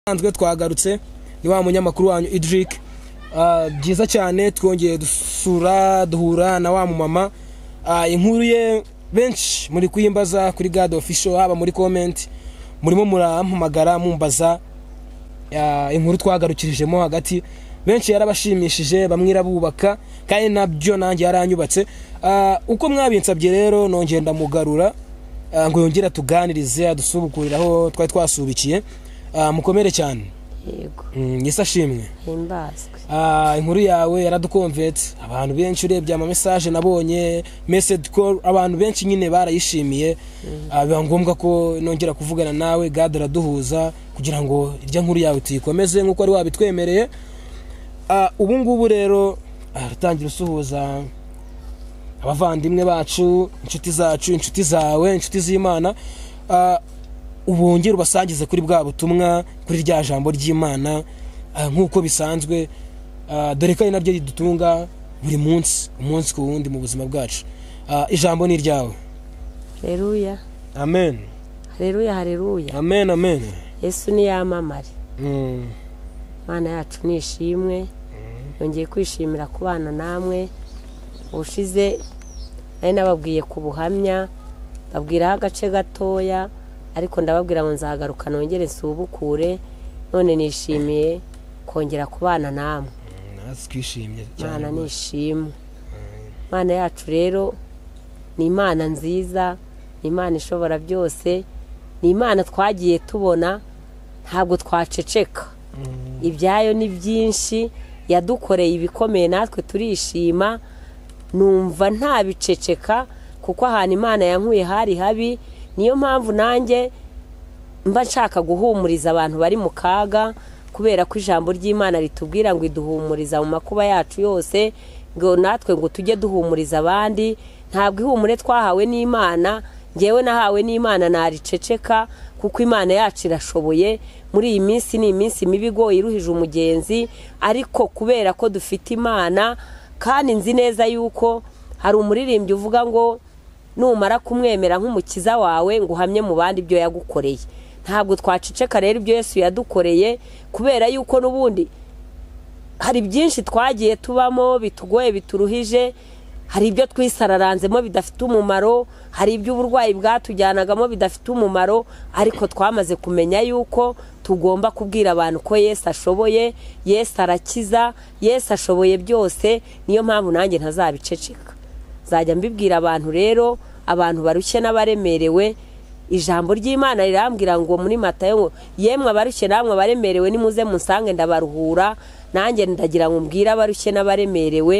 nsanzwe twagarutse ni wa munyamakuru wanyu idrick byiza cyane twongeye dusura duhura na wa mumama Ah, inkuru ye benshi muri kuyimbaza kuri gad official haba muri comment murimo murampamagara mumbaza Ah, inkuru twagarukirijemo hagati benshi yarabashimishije bamwe irabubaka kandi nabyo nanjye yaranyubatse Ah, uko mwabinsabye rero nongeye ndamugarura ah, ngo yongere tuganirize adusubukure aho twari twasubikiye Ah, mukomere cyane yego Mm, yesu ashimwe himbazwe Ah, inkuru yawe yaradukomvetse abantu benshi urebye amamesaje nabonye message call abantu benshi nyine barayishimiye Ah, biba ngombwa ko nongera kuvugana nawe gad araduhuza kugira ngo irya nkuru yawe tuyikomeze nk'uko wari wabitwemereye Ah, ubu ngubu rero aratangira usuhuza abavandimwe bacu inshuti zacu inshuti zawe inshuti z'imana Ah, ubongere ubasangize kuri bwa butumwa kuri rya jambo ry'imana ah, nk'uko bisanzwe Ah, dore ko ari naryo ridutunga buri munsi umunsi ku wundi mu buzima bwacu Ah, ijambo ni iryawe hareruya amen hareruya hareruya amen amen yesu niyamamare Mm, imana yacu ni ishimwe yongeye kwishimira kubana namwe ubushize nari nababwiye ku buhamya babwiraho agace gatoya ariko ndababwira ngo nzahagaruka nongere nsubukure none nishimiye kongera kubana namwe natwe twishimye cyane imana ni ishimwe imana yacu rero ni imana nziza ni imana ishobora byose ni imana twagiye tubona ntabwo twaceceka ibyayo ni byinshi yadukoreye ibikomeye natwe turishima numva ntabiceceka kuko ahantu imana yankuye hari habi niyo mpamvu nanjye mba nshaka guhumuriza abantu bari mu kaga kubera ko ijambo ry'imana ritubwira ngo iduhumuriza mu makuba yacu yose ngo natwe ngo tujye duhumuriza abandi ntabwo ihumure twahawe n'imana ngewe nahawe n'imana nariceceka kuko imana yacu irashoboye muri iyi minsi ni iminsi mibi igoye iruhije umugenzi ariko kubera ko dufite imana kandi nzi neza yuko hari umuririmbyi uvuga ngo numara kumwemera nk'umukiza wawe ngo uhamye mu bandi ibyo yagukoreye ntabwo twaceceka rero ibyo yesu yadukoreye kubera yuko n'ubundi hari byinshi twagiye tubamo bitugoye bituruhije hari ibyo twisararanzemo bidafite umumaro hari ibyo uburwayi bwatujyanagamo bidafite umumaro ariko twamaze kumenya yuko tugomba kubwira abantu ko yesu ashoboye yesu arakiza yesu ashoboye byose niyo mpamvu nanjye ntazabiceceka nzajya mbibwira abantu rero abantu barushye n'abaremerewe ijambo ry'imana rirambwira ngo muri matayo ngo yemwe abarushye namwe abaremerewe nimuze musange ndabaruhura nanjye ndagira ngo mbwire abarushye n'abaremerewe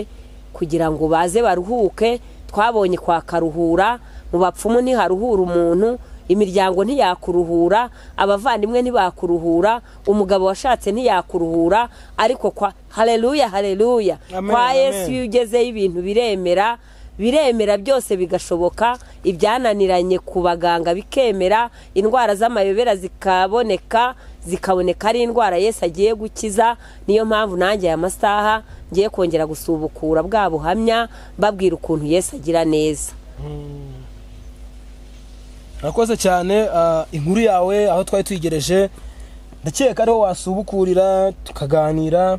kugira ngo baze baruhuke twabonye kwa karuhura mu bapfumu ntiharuhura umuntu imiryango ntiyakuruhura abavandimwe ntibakuruhura umugabo washatse ntiyakuruhura ariko kwa hareruya hareruya Amen, kwa yesu amen. iyo ugezeyo ibintu biremera biremera byose bigashoboka ibyananiranye ku baganga bikemera indwara z'amayobera zikaboneka zikaboneka ari indwara yesu agiye gukiza niyo mpamvu nanjye aya masaha ngiye kongera gusubukura bwa buhamya mbabwira ukuntu yesu agira neza urakoze cyane ah, inkuru yawe aho twari tuyigereje ndakeka ariho wasubukurira tukaganira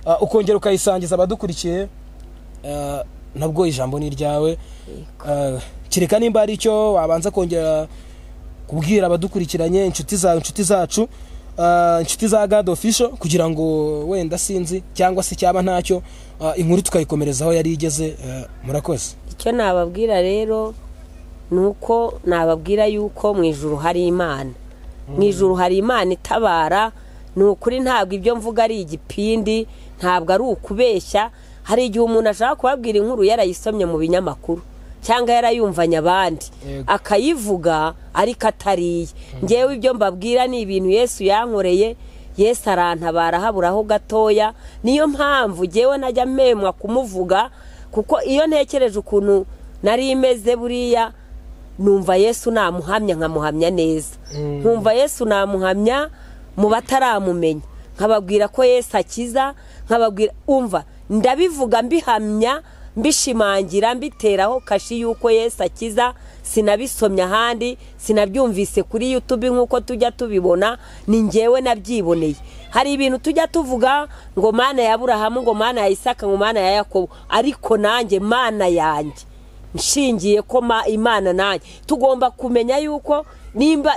ah, ukongera ukayisangiza abadukurikiye Ah, nabwo ijambo ni iryawe Ah, kereka nimba hari icyo wabanza kongera kubwira abadukurikiranye inshuti zawe inshuti zacu ah, inshuti za gad official kugira ngo wenda sinzi cyangwa se cyaba ntacyo ah, inkuru tukayikomereza aho yari igeze ah, murakoze icyo nababwira rero ni uko nababwira yuko mu ijuru hari imana mu ijuru hari imana itabara ni ukuri ntabwo ibyo mvuga ari igipindi ntabwo ari ukubeshya hari igihe umuntu ashaka kubabwira inkuru yarayisomye mu binyamakuru cyangwa yarayumvanye abandi Yego. akayivuga ariko atariye ngewe ibyo mbabwira ni ibintu yesu yankoreye yesu arantabara haburaho gatoya niyo mpamvu ngewe najya mpemwa kumuvuga kuko iyo ntekereje ukuntu nari imeze buriya numva yesu namuhamya nkamuhamya neza nkumva yesu namuhamya mu bataramumenya nkababwira ko yesu akiza nkababwira umva ndabivuga mbihamya mbishimangira mbiteraho kashi y'uko yesu akiza sinabisomye ahandi sinabyumvise kuri yutube nk'uko tujya tubibona ni ngewe nabyiboneye hari ibintu tujya tuvuga ngo mana ya burahamu ngo mana ya isaka ngo mana ya yakobo ariko nanjye mana yanjye nshingiye ko imana nanjye tugomba kumenya yuko nimba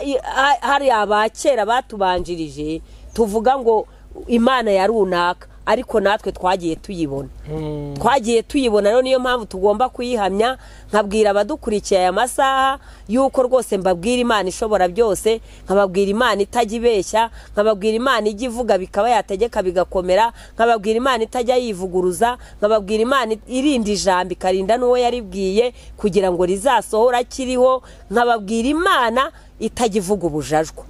hari abakera batubanjirije tuvuga ngo imana ya runaka ariko natwe twagiye tuyibona twagiye tuyibona rero niyo mpamvu tugomba kuyihamya nkabwira abadukurikiye aya masaha yuko rwose mbabwira imana ishobora byose nkababwira imana itajya ibeshya nkababwira imana ijya ivuga bikaba yategeka bigakomera nkababwira imana itajya yivuguruza nkababwira imana irinda ijambo ikarinda n'uwo yaribwiye kugira ngo rizasohora akiriho nkababwira imana itajya ivuga ubujajwa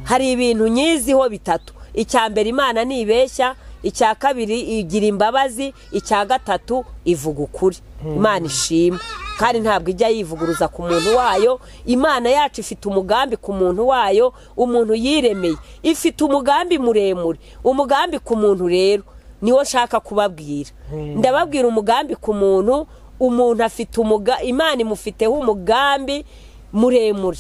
hari ibintu nyiziho bitatu icya mbere imana ntibeshya icya kabiri igira imbabazi icya gatatu ivuga ukuri imana ishima kandi ntabwo ijya yivuguruza ku muntu wayo imana yacu ifite umugambi ku muntu wayo umuntu yiremeye ifite umugambi muremure umugambi ku muntu rero niwo nshaka kubabwira ndababwira umugambi ku muntu umuntu afite imana imufiteho umugambi muremure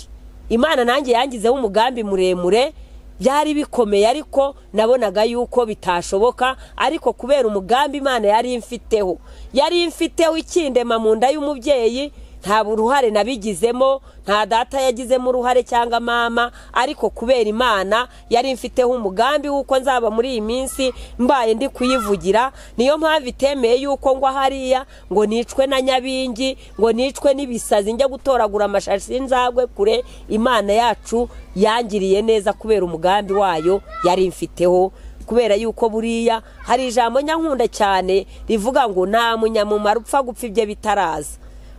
imana nanjye yangizeho umugambi muremure byari bikomeye ariko nabonaga yuko bitashoboka ariko kubera umugambi imana yari imfiteho yari imfiteho ikindema mu nda y'umubyeyi nta uruhare nabigizemo nta data yagizemo uruhare cyangwa mama ariko kubera imana yari imfiteho umugambi w'uko nzaba muri iyi minsi mbaye ndi kuyivugira niyo mpamvu itemeye yuko ngwa hariya ngo nicwe na nyabingi ngo nicwe n'ibisazi njya gutoragura amashashi y'inzagwe kure imana yacu yangiriye neza kubera umugambi wayo yari imfiteho kubera yuko buriya hari ijambo nyankunda cyane rivuga ngo nta munyamumaro upfa gupfa ibye bitaraza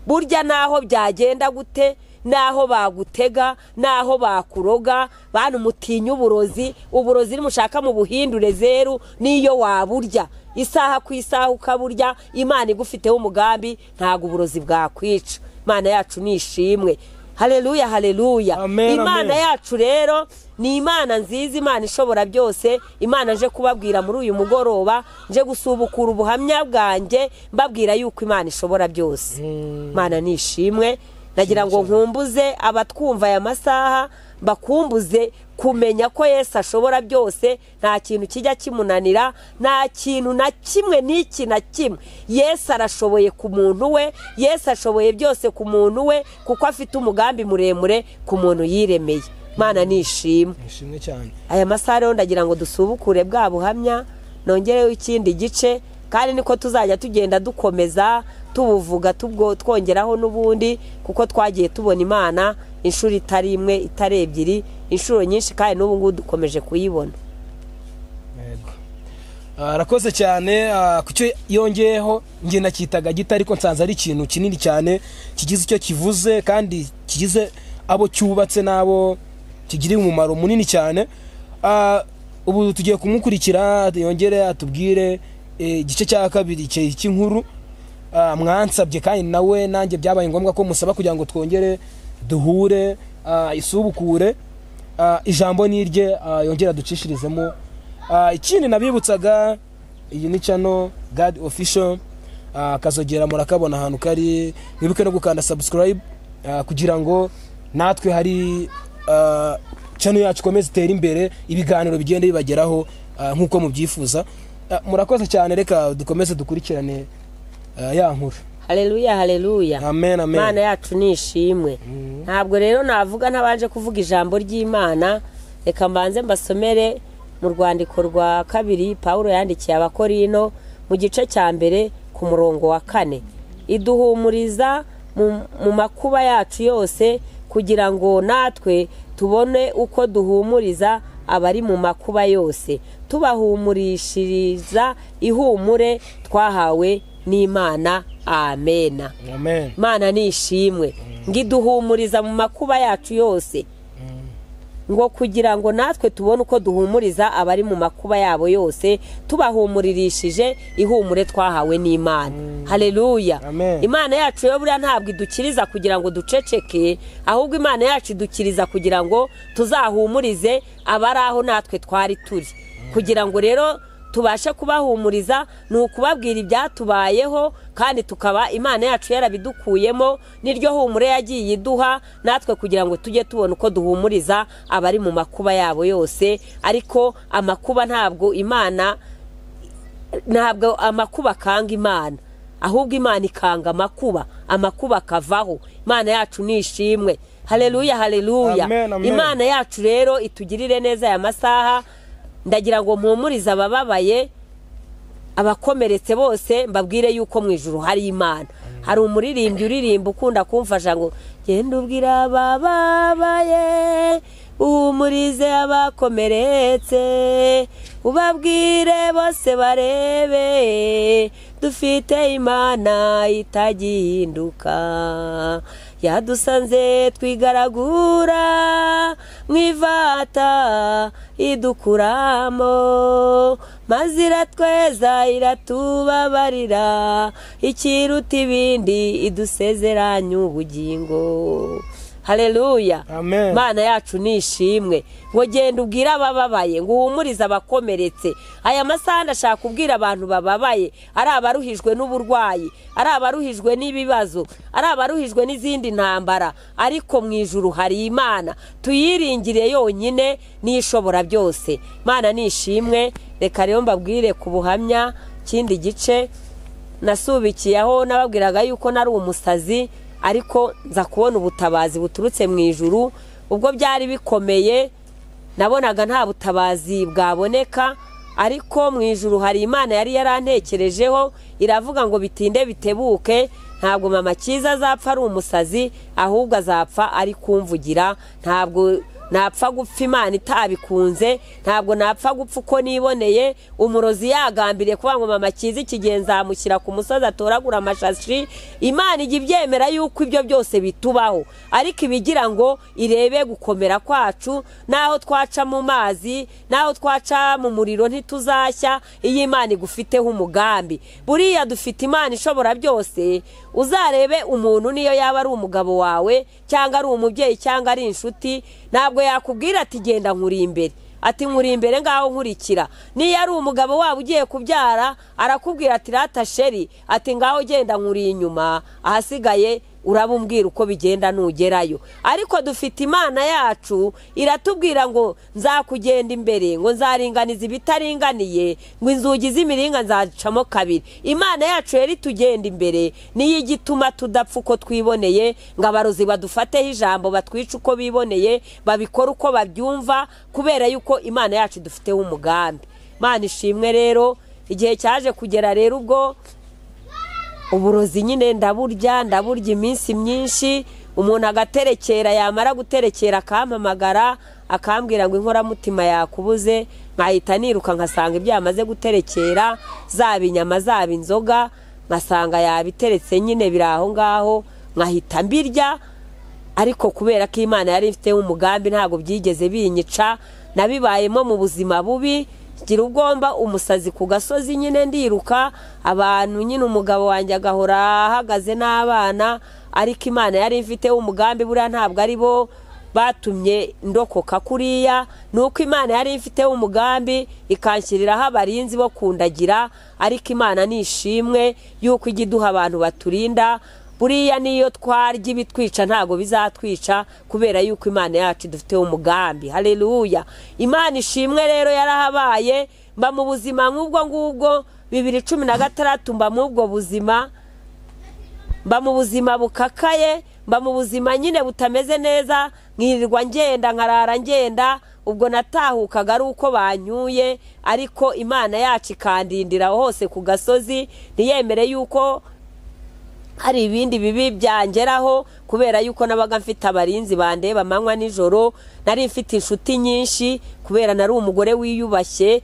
burya naho byagenda gute naho bagutega naho bakuroga bantu mutinya uburozi uburozi nimushaka mu buhindure zeru niyo waburya isaha ku isaha ukaburya imana igufiteho umugambi ntabwo uburozi bwakwica imana yacu ni ishimwe hareruya hareruya imana yacu rero ni imana nziza imana ishobora byose imana nje kubabwira muri uyu mugoroba nje gusubukura ubuhamya bwanjye mbabwira yuko imana ishobora byose imana ni ishimwe nagira ngo nkumbuze abatwumva aya masaha bakumbuze kumenya ko Yesu ashobora byose nta kintu kijya kimunanira nta kintu na kimwe n'iki na kimwe Yesu arashoboye ku muntu we Yesu ashoboye byose ku muntu we kuko afite umugambi muremure ku muntu yiremeye mana ni ishimwe aya masaha rero ndagira ngo dusubukure bwa buhamya nongereho ikindi gice kandi niko tuzajya tugenda dukomeza tubuvuga twongeraho n'ubundi kuko twagiye tubona imana inshuro itari imwe itari ebyiri inshuro nyinshi kandi n'ubu ngubu dukomeje kuyibona arakoze cyane ku cyo yongeyeho ngenda cyitaga gito ariko nsanze ari ikintu kinini cyane kigize icyo kivuze kandi kigize abo cyubatse n'abo kigiriye umumaro munini cyane ubu tugiye kumukurikira yongere atubwire igice cya kabiri cy'inkuru mwansabye kandi nawe nanjye byabaye ngombwa ko musaba kugira ngo twongere duhure isubukure ijambo n'irye yongera ducishirizemo ikindi nabibutsaga iyi ni cano gadi ofisho akazogera murakabona ahantu kari mwibuke no gukanda sabusikarayibu kugira ngo natwe hari cano yacu ikomeze itere imbere ibiganiro bigenda bibageraho nk'uko mubyifuza murakoze cyane reka dukomeze dukurikirane ya nkuru hareruya hareruya imana yacu ni ishimwe ntabwo rero navuga ntabanje kuvuga ijambo ry'imana reka mbanze mbasomere mu rwandiko rwa kabiri paul yandikiye abakorino mu gice cya mbere ku murongo wa kane iduhumuriza mu makuba yacu yose kugira ngo natwe tubone uko duhumuriza abari mu makuba yose tubahumurishiriza ihumure twahawe n'imana amena imana ni ishimwe ngo iduhumuriza mu makuba yacu yose ngo kugira ngo natwe tubone uko duhumuriza abari mu makuba yabo yose tubahumuririshije ihumure twahawe n'imana hareruya imana yacu yo buriya ntabwo idukiriza kugira ngo duceceke ahubwo imana yacu idukiriza kugira ngo tuzahumurize abari aho natwe twari turi kugira ngo rero tubashe kubahumuriza ni ukubabwira ibyatubayeho kandi tukaba imana yacu yarabidukuyemo n'iryo humure yagiye iduha natwe kugira ngo tujye tubona uko duhumuriza abari mu makuba yabo yose ariko amakuba ntabwo imana ntabwo amakuba akanga imana ahubwo imana ikanga amakuba amakuba akavaho imana yacu ni ishimwe hareruya hareruya Amen, amen. imana yacu rero itugirire neza aya masaha ndagira ngo mpumurize abababaye abakomeretse bose mbabwire yuko mu ijoro hari imana hari umuririmbyi uririmba ukunda kumfasha ngo genda ubwira abababaye uhumurize abakomeretse ubabwire bose barebe dufite imana itagihinduka yadusanze twigaragura mu ivata idukuramo maze iratweza iratubabarira ikiruta ibindi idusezeranya ubugingo hareruya Amen. imana yacu ni ishimwe ngo genda ubwire abababaye ngo uhumurize abakomeretse aya masaha ndashaka kubwira abantu bababaye ari abaruhijwe n'uburwayi ari abaruhijwe n'ibibazo ari abaruhijwe n'izindi ntambara ariko mu ijuru hari imana tuyiringire yonyine n'ishobora byose imana ni ishimwe reka rero mbabwire ku buhamya ikindi gice nasubikiyeho nababwiraga yuko nari umusazi ariko nza kubona ubutabazi buturutse mu ijuru ubwo byari bikomeye nabonaga nta butabazi bwaboneka ariko mu ijuru hari imana yari yarantekerejeho iravuga ngo bitinde bitebuke ntabwo mama cyiza azapfa ari umusazi ahubwo azapfa ari kumvugira ntabwo napfa gupfa imana itabikunze ntabwo napfa gupfa uko niboneye umurozi yagambiriye kuvuga ngo mama cyiza ikigeni nzamushyira ku musozi atoragura amashashi imana ijya ibyemera yuko ibyo byose bitubaho ariko ibigira ngo irebe gukomera kwacu n'aho twaca mu mazi n'aho twaca mu muriro ntituzashya iyo imana igufiteho umugambi buriya dufite imana ishobora byose uzarebe umuntu niyo yaba ari umugabo wawe cyangwa ari umubyeyi cyangwa ari inshuti ntabwo yakubwira ati genda nkuri imbere ati nkuri imbere ngaho nkurikira niyo ari umugabo waba ugiye kubyara arakubwira ati rata sheri ati ngaho genda nkuri inyuma ahasigaye urabubwira uko bigenda nugerayo ariko dufite imana yacu iratubwira ngo nzakugenda imbere ngo nzaringaniza ibitaringaniye ngo inzugi z'imiringa nzacamo kabiri imana yacu yari itugenda imbere niyo igituma tudapfa uko twiboneye ngo abarozi badufateho ijambo batwice uko biboneye babikora uko babyumva kubera yuko imana yacu idufiteho umugambi imana ishimwe rero igihe cyaje kugera rero ubwo uburozi nyine ndaburya ndaburya iminsi myinshi umuntu agaterekera yamara guterekera akampamagara akambwira ngo inkoramutima yakubuze nkahita niruka nkasanga ibyo yamaze guterekera zaba inyama zaba inzoga nkasanga yabiteretse nyine biri aho ngaho nkahita mbirya ariko kubera ko imana yari ifiteho umugambi ntabwo byigeze binyica nabibayemo mu buzima bubi ngira ubwomba umusazi ku gasozi nyine ndiruka abantu nyine umugabo wanjye agahora ahagaze n'abana ariko imana yari ifiteho umugambi buriya ntabwo ari bo batumye ndokoka kuriya ni uko imana yari ifiteho umugambi ikanshyiriraho abarinzi bo kundagira ariko imana ni ishimwe y'uko ijya iduha abantu baturinda buriya niyo twarya ibitwica ntabwo bizatwica kubera yuko imana yacu idufiteho umugambi hareruya imana ishimwe rero yarahabaye mba mu buzima nk'ubwo ngubwo bibiri cumi na gatandatu mba muri ubwo buzima mba mu buzima bukakaye mba mu buzima nyine butameze neza nkirirwa ngenda nkarara ngenda ubwo natahukaga ari uko banyuye ariko imana yacu ikandindira hose ku gasozi ntiyemere yuko hari ibindi bibi byangeraho kubera yuko nabaga mfite abarinzi bandeba amanywa nijoro nari mfite inshuti nyinshi kubera nari umugore wiyubashye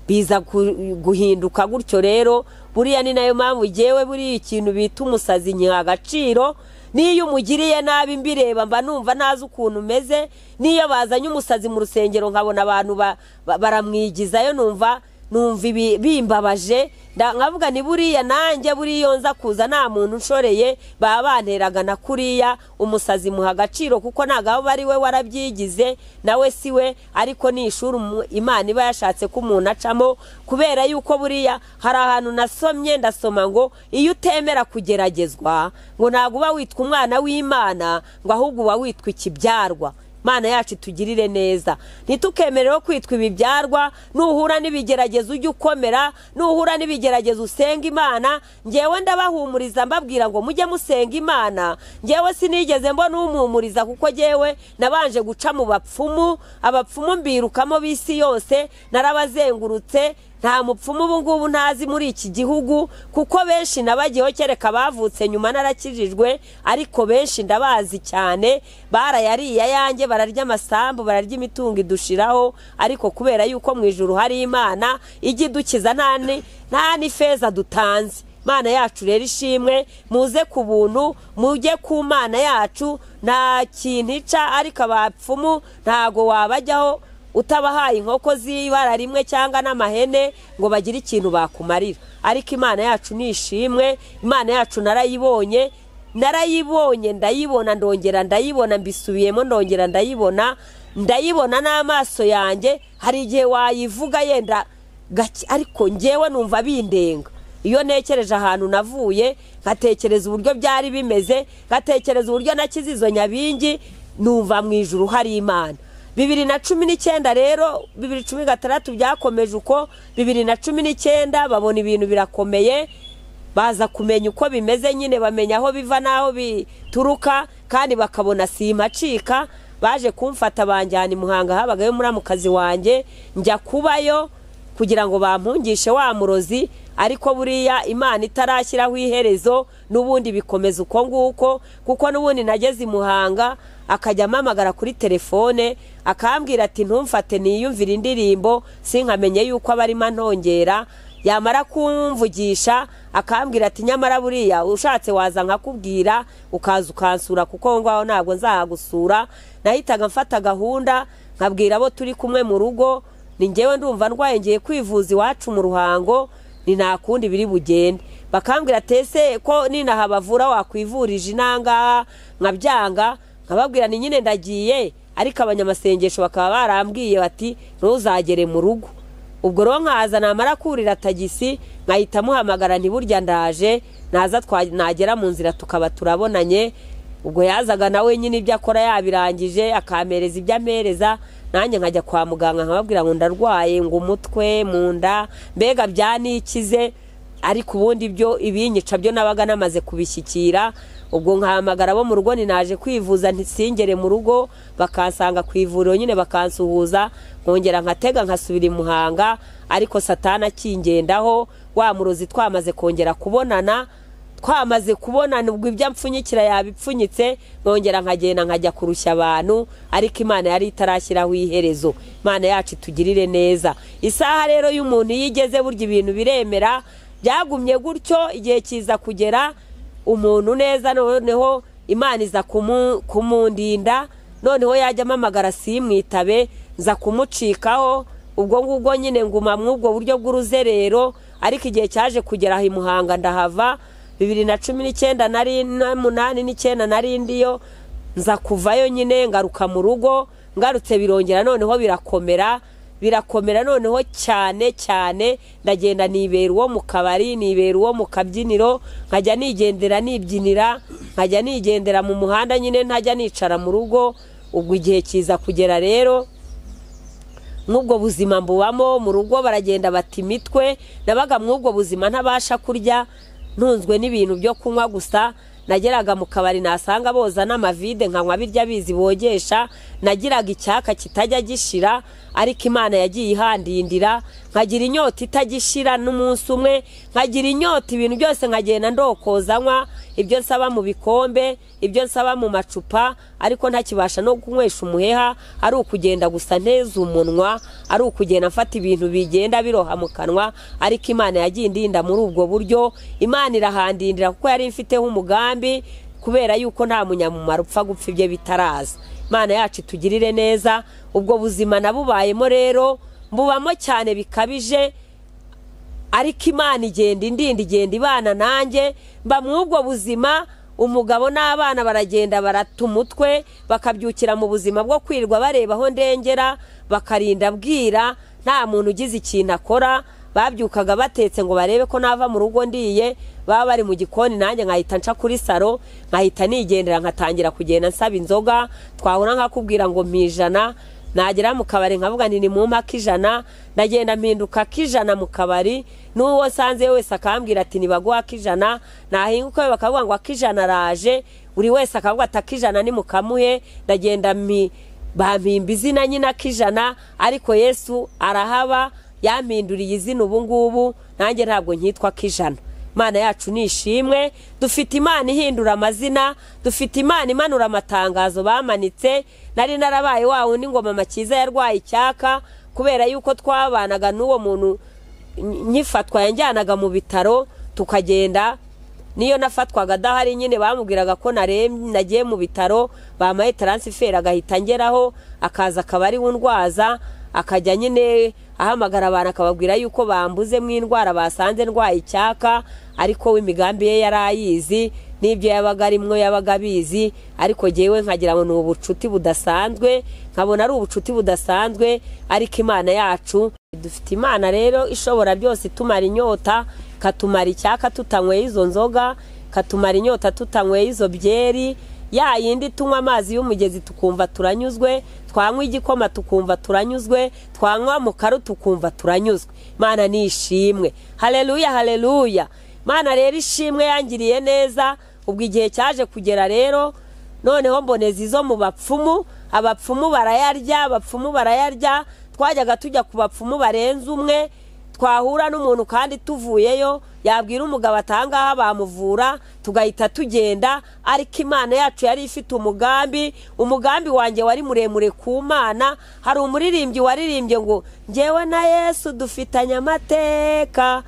biza gu- guhinduka gutyo rero buriya ni nayo mpamvu ngewe buriya ikintu bita umusazi nyiha agaciro n'iyo umugiriye nabi mbireba mba numva ntazi ukuntu umeze n'iyo bazanye umusazi mu rusengero nkabona abantu ba- ba- baramwigizayo numva numva ibi- bimbabaje nda- nkavuga ni buriya nanjye buriya nza kuza nta muntu unshoreye baba banteraga na kuriya umusazi muha agaciro kuko ntabwo aba ari we warabyigize nawe si we ariko ni ishuri umu- imana iba yashatse ko umuntu acamo kubera yuko buriya hari ahantu nasomye ndasoma ngo iyo utemera kugeragezwa ngo ntabwo uba witwa umwana w'imana ngo ahubwo uba witwa ikibyarwa Mana yacu itugirire neza ntitukemereho kwitwa ibibyarwa nuhura n'ibigeragezo ujye ukomera nuhura n'ibigeragezo usenga imana ngewe ndabahumuriza mbabwira ngo mujye musenga imana ngewe sinigeze mbona umuhumuriza kuko ngewe nabanje guca mu bapfumu abapfumu mbirukamo b'isi yose narabazengurutse nta mupfumu ubu ngubu ntazi muri iki gihugu kuko benshi nabagiyeho kereka bavutse nyuma narakijijwe ariko benshi ndabazi cyane barayariye ayanjye bararya amasambu bararya imitungo idushiraho ariko kubera yuko mu ijuru hari imana ijya idukiza nta ni- nta n'ifeza dutanze imana yacu rero ishimwe muze ku buntu mujye ku mana yacu nta kintu ica ariko abapfumu ntago wabajyaho utabahaye inkoko z'ibara rimwe cyangwa n'amahene ngo bagire ikintu bakumarira ariko imana yacu ni ishimwe imana yacu narayibonye narayibonye ndayibona ndongera ndayibona mbisubiyemo ndongera ndayibona ndayibona n'amaso yanjye hari igihe wayivuga yenda gake ariko ngewe numva bindenga iyo ntekereje ahantu navuye ngatekereza uburyo byari bimeze ngatekereza uburyo nakize izo nyabingi numva mu ijuru hari imana bibiri na cumi n'icyenda rero bibiri cumi gatandatu byakomeje uko bibiri na cumi n'icyenda babona ibintu birakomeye baza kumenya uko bimeze nyine bamenya aho biva n'aho bituruka kandi bakabona sima acika baje kumfata banjyana i muhanga habagayo muramukazi wanjye njya kubayo kugira ngo bampungishe wa murozi ariko buriya imana itarashyiraho iherezo n'ubundi bikomeza uko nguko kuko n'ubundi nageze i muhanga akajya ampamagara kuri telefone akambwira ati ntumfate niyumvire indirimbo sinkamenye yuko aba arimo antongera yamara kumvugisha akambwira ati nyamara buriya ushatse waza nkakubwira ukaza ukansura kuko aho ngaho ntabwo nzahagusura nahitaga mfata gahunda nkabwira abo turi kumwe mu rugo ni ngewe ndumva ndwaye ngiye kwivuza iwacu mu ruhango ni nta kundi biri bugende bakambwira ati ese ko ninaha bavura wakwivurije inangaha nkabyanga nkababwira ni nyine ndagiye ariko abanyamasengesho bakaba barambwiye bati ntuzagere mu rugo ubwo rero nkaza namara kurira tagisi nkahita muhamagara ntiburya ndaje naza twa- nagera mu nzira tukaba turabonanye ubwo yazaga nawe nyine ibyo akora yabirangije akampereza ibyo ampereza nanjye nkajya kwa muganga nkababwira ngo ndarwaye ngo umutwe mu nda mbega byanikize ariko ubundi ibyo ibinyica byo nabaga namaze kubishyikira ubwo nkahamagara abo mu rugo ninaje kwivuza ntisingere mu rugo bakansanga ku ivuriro nyine bakansuhuza nkongera nkatega nkasubira i muhanga ariko satana akingendaho wa murozi twamaze kongera kubonana twamaze kubonana ubwo ibyo apfunyikira yabipfunyitse nkongera nkagenda nkajya kurushya abantu ariko imana yari itarashyiraho iherezo imana yacu itugirire neza isaha rero y'umuntu iyo igeze burya ibintu biremera byagumye gutyo igihe kiza kugera umuntu neza noneho imana iza kumu- kumundinda noneho yajya amamagara simwitabe nza kumucikaho ubwo ngubwo nyine nguma muri ubwo buryo bw'uruzerero ariko igihe cyaje kugera aha i muhanga ndahava bibiri na cumi n'icyenda nari n'umunani n'icyenda nari ndiyo nza kuvayo nyine ngaruka mu rugo ngarutse birongera noneho birakomera birakomera noneho cyane cyane ndagenda nibera uwo mu kabari nibera uwo mu kabyiniro nkajya nigendera nibyinira nkajya nigendera mu muhanda nyine ntajya nicara mu rugo ubwo igihe kiza kugera rero mw'ubwo buzima mbubamo mu rugo baragenda bata imitwe nabaga mw'ubwo buzima ntabasha kurya ntunzwe n'ibintu byo kunywa gusa nageraga mu kabari nasanga boza n'amavide nkanywa birya bizi bogesha nagiraga icyaka kitajya gishira ariko imana yagiye ihandindira nkagira inyota itagishira n'umunsi umwe nkagira inyota ibintu byose nkagenda ndokoza nywa ibyo nsaba mu bikombe ibyo nsaba mu macupa ariko ntakibasha no kunywesha umuheha ari ukugenda gusa nteze umunwa ari ukugenda mfata ibintu bigenda biroha mu kanwa ariko imana yagiye indinda muri ubwo buryo imana irahandindira kuko yari imfiteho umugambi kubera yuko nta munyamumaro upfa gupfa ibyo bitaraza imana yacu itugirire neza ubwo buzima nabubayemo rero mbubamo cyane bikabije ariko imana igenda indinda igenda ibana nanjye mba mw'ubwo buzima umugabo n'abana baragenda barata umutwe bakabyukira mu buzima bwo kwirirwa bareba aho ndengera bakarinda bwira nta muntu ugize ikintu akora babyukaga batetse ngo barebe ko nava mu rugo ndiye baba bari mu gikoni nanjye nkahita nca kuri saro nkahita nigendera nkatangira kugenda nsaba inzoga twahura nkakubwira ngo ijana nagera mu kabari nkavuga nti ni mu mpa k'ijana ndagenda mpinduka k'ijana mu kabari n'uwo nsanze wese akambwira ati ntibaguha k'ijana nahinguka we bakavuga ngo ak'ijana araje buri wese akavuga ati ak'ijana ni mukamuhe ndagenda bampimba izina nyine ak'ijana ariko yesu arahaba yampinduriye izina ubu ngubu nanjye ntabwo nkitwa k'ijana imana yacu ni ishimwe dufite imana ihindura amazina dufite imana imanura amatangazo bamanitse nari narabaye wa wundi ngoma makiza yarwaye icyaka kubera yuko twabanaga n'uwo muntu nyifatwa yanjyanaga mu bitaro tukagenda niyo nafatwaga adahari nyine bamubwiraga ko nagiye mu bitaro bamuhaye taransiferi agahita ngeraho akaza akaba ari we undwaza akajya nyine ahamagara abantu akababwira yuko bambuze mu indwara basanze ndwaye icyaka ariko we imigambi ye yari ayizi n'ibyo yabaga arimwo yabaga abizi ariko ngewe nkagira ngo ni ubucuti budasanzwe nkabona ari ubucuti budasanzwe ariko imana yacu dufite imana rero ishobora byose itumara inyota ikatumara icyaka tutanyweye izo nzoga ikatumara inyota tutanyweye izo byeri ya yindi tunywa amazi y'umugezi tukumva turanyuzwe twanywa igikoma tukumva turanyuzwe twanywa mukaru tukumva turanyuzwe imana ni ishimwe hareruya hareruya imana rero ishimwe yangiriye neza ubwo igihe cyaje kugera rero noneho mboneza izo mu bapfumu abapfumu barayarya abapfumu barayarya twajyaga tujya ku bapfumu barenze umwe twahura n'umuntu kandi tuvuyeyo yabwira umugabo atangaha bamuvura tugahita tugenda ariko imana yacu yari ifite umugambi umugambi wanjye wari muremure ku mana hari umuririmbyi waririmbye ngo ngewe na yesu dufitanye amateka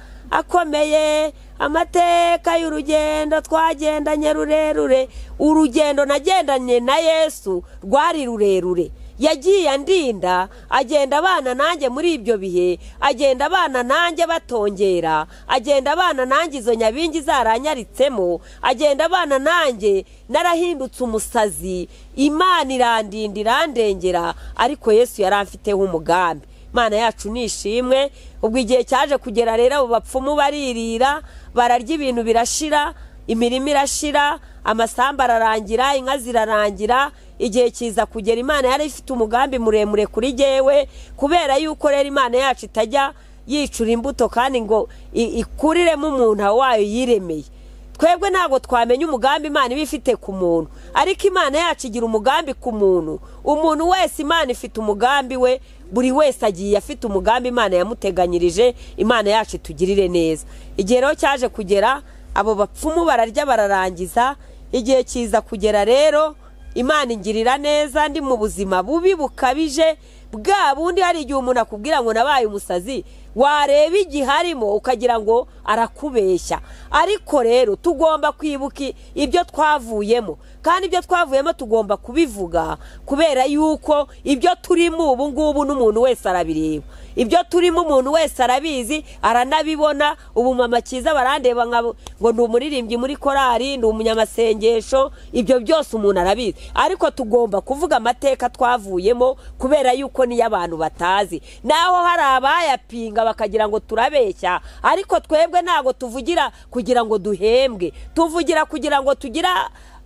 akomeye amateka y'urugendo twagendanye rurerure urugendo nagendanye na yesu rwari rurerure yagiye andinda agenda abana nanjye muri ibyo bihe agenda abana nanjye batongera agenda abana nanjye izo nyabingi zaranyaritsemo agenda abana nanjye narahindutse umusazi imana irandinda irandengera ariko yesu yari afiteho umugambi imana yacu ni ishimwe ubwo igihe cyaje kugera rero abo bapfumu baririra bararya ibintu birashira imirima irashira amasambu ararangira inka zirarangira igihe kiza kugera imana yari ifite umugambi muremure kuri jyewe kubera yuko rero imana yacu itajya yicura imbuto kandi ngo ikuriremo umuntu wayo yiremeye twebwe ntabwo twamenya umugambi imana iba ifite ku muntu ariko imana yacu igira umugambi ku muntu umuntu wese imana ifite umugambi we buri wese agiye afite umugambi imana yamuteganyirije imana yacu itugirire neza igihe rero cyaje kugera abo bapfumu bararya bararangiza igihe kiza kugera rero imana ingirira neza ndi mu buzima bubi bukabije bwa bundi hari igihe umuntu akubwira ngo nabaye umusazi wareba igihe arimo ukagira ngo arakubeshya ariko rero tugomba kwibuka ibyo twavuyemo kandi ibyo twavuyemo tugomba kubivuga kubera yuko ibyo turimo ubu ngubu n'umuntu wese arabireba ibyo turimo umuntu wese arabizi aranabibona ubu mama cyiza barandeba ngo ni umuririmbyi muri korari ni umunyamasengesho ibyo byose umuntu arabizi ariko tugomba kuvuga amateka twavuyemo kubera yuko niyo abantu batazi naho hari abayapinga bakagira ngo turabeshya ariko twebwe ntabwo tuvugira kugira ngo duhembwe tuvugira kugira ngo tugire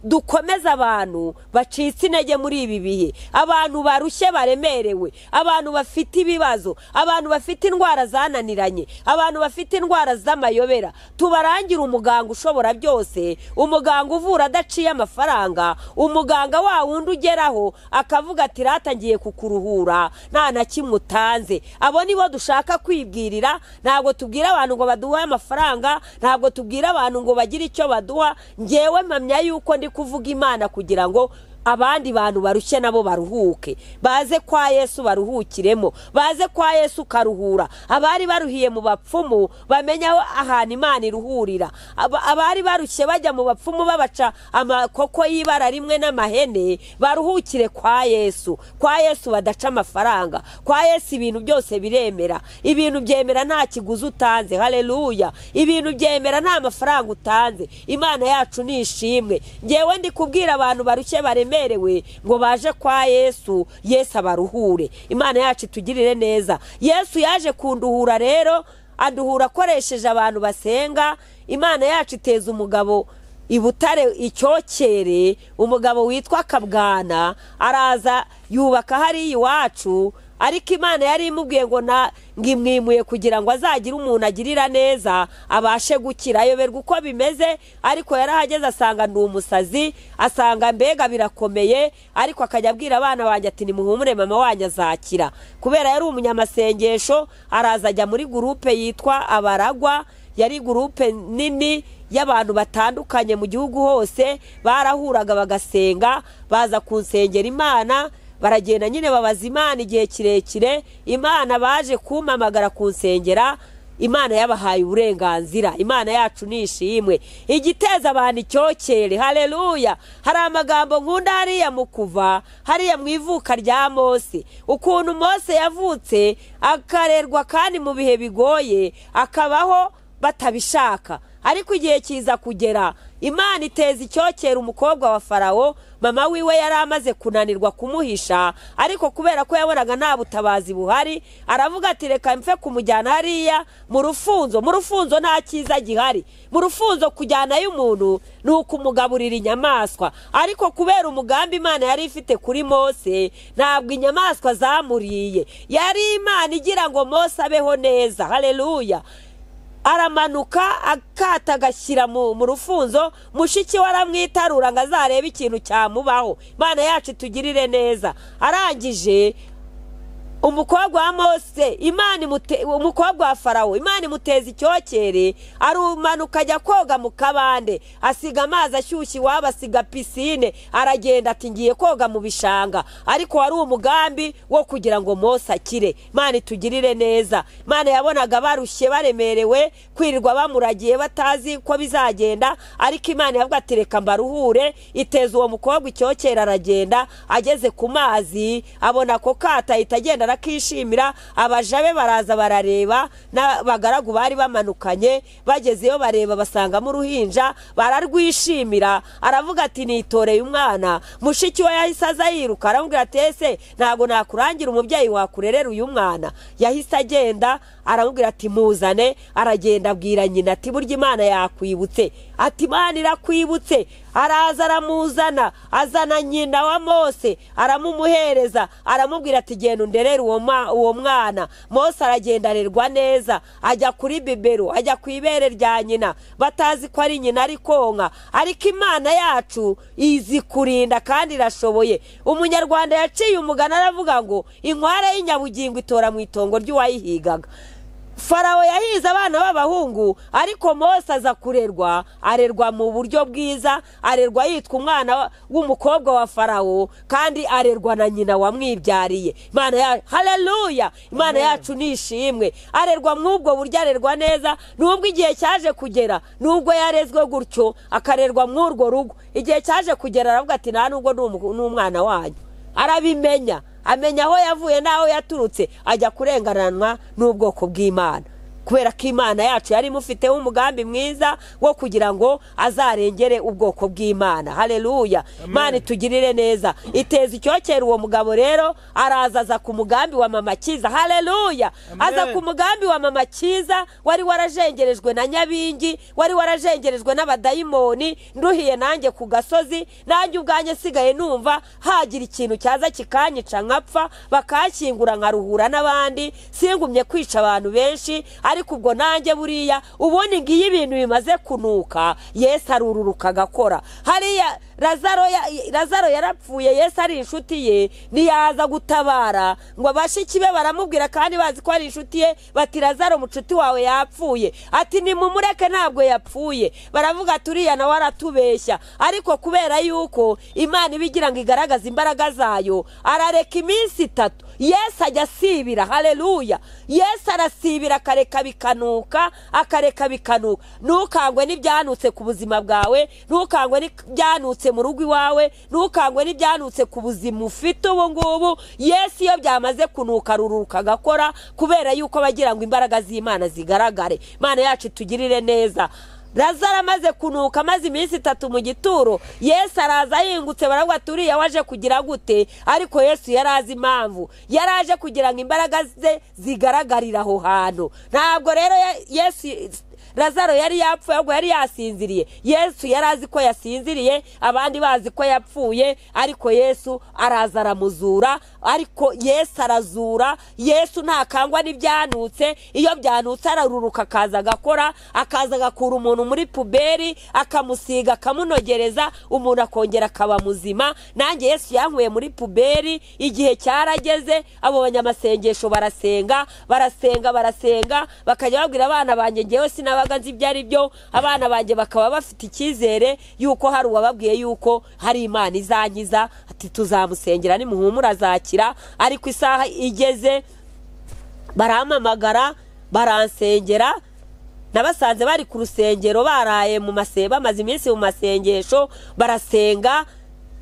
dukomeze abantu bacitse intege muri ibi bihe abantu barushye baremerewe abantu bafite ibibazo abantu bafite indwara zananiranye abantu bafite indwara z'amayobera tubarangire umuganga ushobora byose umuganga uvura adaciye amafaranga umuganga wa wundi ugeraho akavuga ati ratangiye kukuruhura nta na kimwe utanze abo nibo dushaka kwibwirira ntabwo tubwira abantu ngo baduhe amafaranga ntabwo tubwira abantu ngo bagire icyo baduha ngewe mpamya yuko ndi kuvuga imana kugira ngo abandi bantu barushye nabo baruhuke baze kwa yesu baruhukiremo baze kwa yesu ukaruhura abari baruhiye mu bapfumu bamenye aho ahantu imana iruhurira Aba- abari barushye bajya mu bapfumu babaca amakoko y'ibara rimwe n'amahene baruhukire kwa yesu kwa yesu badaca amafaranga kwa yesu ibintu byose biremera ibintu byemera nta kiguzi utanze hareruya ibintu byemera nta mafaranga utanze imana yacu ni ishimwe ngewe ndi kubwira abantu barushye baremerewe ngo baje kwa yesu yesu abaruhure imana yacu itugirire neza yesu yaje kunduhura rero aduhura akoresheje abantu basenga imana yacu iteza umugabo i butare icyokere umugabo witwa kabwana araza yubaka hariya iwacu ariko imana yari imubwiye ngo na ngo imwimuye kugira ngo azagire umuntu agirira neza abashe gukira ayoberwa uko bimeze ariko yarahageze asanga ni umusazi asanga mbega birakomeye ariko akajya abwira abana banjye ati nimuhumure mama wanjye azakira kubera yari umunyamasengesho araza ajya muri gurupe yitwa abaragwa yari gurupe nini y'abantu batandukanye mu gihugu hose barahuraga bagasenga baza kunsengera imana baragenda nyine babaza imana igihe kirekire imana baje kumpamagara kunsengera imana yabahaye uburenganzira imana yacu ni ishimwe igiteza abantu icyokere hareruya hari amagambo nkunda hariya mu kuva hariya mu ivuka rya mose ukuntu mose yavutse akarerwa kandi mu bihe bigoye akabaho batabishaka ariko igihe kiza kugera imana iteza icyokere umukobwa wa farawo mama wiwe yari amaze kunanirwa kumuhisha ariko kubera ko yabonaga nta butabazi buhari aravuga ati reka mfe kumujyana hariya mu rufunzo mu rufunzo nta cyiza gihari mu rufunzo kujyanayo umuntu ni ukumugaburira inyamaswa ariko kubera umugambi imana yari ifite kuri mose ntabwo inyamaswa zamuriye yari imana igira ngo mose abeho neza hareruya aramanuka akata agashyira mu mu rufunzo mushiki we aramwitarura ngo azarebe ikintu cyamubaho imana yacu itugirire neza arangije umukobwa wa mose imana imute- umukobwa wa farawo imana imuteza icyokere arumanuka ajya koga mu kabande asiga amazi ashyushye iwabo asiga pisine aragenda ati ngiye koga mu bishanga ariko wari umugambi wo kugira ngo mose akire imana itugirire neza imana yabonaga barushye baremerewe kwirirwa bamuragiye batazi ko bizagenda ariko imana yavuga ati reka mbaruhure iteza uwo mukobwa icyokere aragenda ageze ku mazi abona ako kato ahita agenda arakishimira abaja be baraza barareba n'abagaragu bari bamanukanye bagezeyo bareba basangamo uruhinja bararwishimira aravuga ati nitoreye umwana mushiki we yahise aza yiruka aramubwira ati ese ntabwo nakurangira umubyeyi wakurerera uyu mwana yahise agenda aramubwira ati muzane aragenda abwira nyina ati burya imana yakwibutse ati imana irakwibutse araza aramuzana azana nyina wa mose aramumuhereza aramubwira ati genda underere uwo ma- uwo mwana mose aragenda arerwa neza ajya kuri bibero ajya ku ibere rya nyina batazi ko ari nyina ari konka ariko imana yacu izi kurinda kandi irashoboye umunyarwanda yaciye umugani aravuga ngo inkware y'inyabugingo itora mu itongo ry'uwayihigaga farawo yahize abana b'abahungu ariko mose aza kurerwa arerwa mu buryo bwiza arerwa yitwa umwana wa- w'umukobwa wa farawo kandi arerwa na nyina wamwibyariye imana ya hareruya imana yacu ni ishimwe arerwa muri ubwo buryo arerwa neza nubwo igihe cyaje kugera nubwo yarezwe gutyo akarerwa muri urwo rugo igihe cyaje kugera aravuga ati nta nubwo ni umu- ni umwana wanyu arabimenya amenya aho yavuye n'aho yaturutse ajya kurengananwa n'ubwoko bw'imana kubera ko imana yacu yari imufiteho umugambi mwiza wo kugira ngo azarengere ubwoko bw'imana hareruya imana itugirire neza iteza icyokere uwo mugabo rero araza aza ku mugambi wa mama kiza hareruya aza ku mugambi wa mama kiza wari warajengerejwe na nyabingi wari warajengerejwe n'abadayimoni nduhiye nanjye ku gasozi nanjye ubwanjye nsigaye numva hagira ikintu cyaza kikanyica nkapfa bakanshyingura nkaruhura n'abandi singumye kwica abantu benshi ariko ubwo nanjye buriya ubundi ngiyo ibintu bimaze kunuka yesu arururuka agakora hariya Lazaro ya- lazaro yarapfuye yesu ari inshuti ye ntiyaza gutabara ngo abashiki be baramubwira kandi bazi ko ari inshuti ye bati lazaro mucuti wawe yapfuye ati nimumureke ntabwo yapfuye baravuga ati uriya nawe aratubeshya ariko kubera yuko imana iba igira ngo igaragaze imbaraga zayo arareka iminsi itatu yesu ajya asibira hareruya yesu arasibira akareka bikanuka akareka bikanuka ntukangwe n'ibyanutse ku buzima bwawe ntukangwe n'ibyanutse mu rugo iwawe ntukangwe n'ibyanutse ku buzima ufite ubu ngubu yesu iyo byamaze kunuka ruruka agakora kubera yuko bagira ngo imbaraga z'imana zigaragare imana yacu itugirire neza lazaro amaze kunuka amaze iminsi itatu mu gituro yesu araza ahingutse baravuga ati uriya waje kugira gute ariko yesu yari azi impamvu yari aje kugira ngo imbaraga ze zigaragarire aho hantu ntabwo rero ya- yesu lazaro yari yapfuye ahubwo yari yasinziriye yesu yari azi ko yasinziriye abandi bazi ko yapfuye ariko yesu araza aramuzura ariko yesu arazura yesu ntakangwa n'ibyanutse iyo byanutse araruruka akaza agakora akaza agakura umuntu muri puberi akamusiga akamunogereza umuntu akongera akaba muzima nanjye yesu yankuye muri puberi igihe cyarageze abo banyamasengesho barasenga barasenga barasenga bakajya babwira abana banjye ngewe sinabaga nzi ibyo ari byo abana banjye bakaba bafite icyizere yuko hari uwababwiye yuko hari imana izankiza ati tuzamusengera nimuhumura azakira ariko isaha igeze barampamagara baransengera nabasanze bari ku rusengero baraye mu mase bamaze iminsi mu masengesho barasenga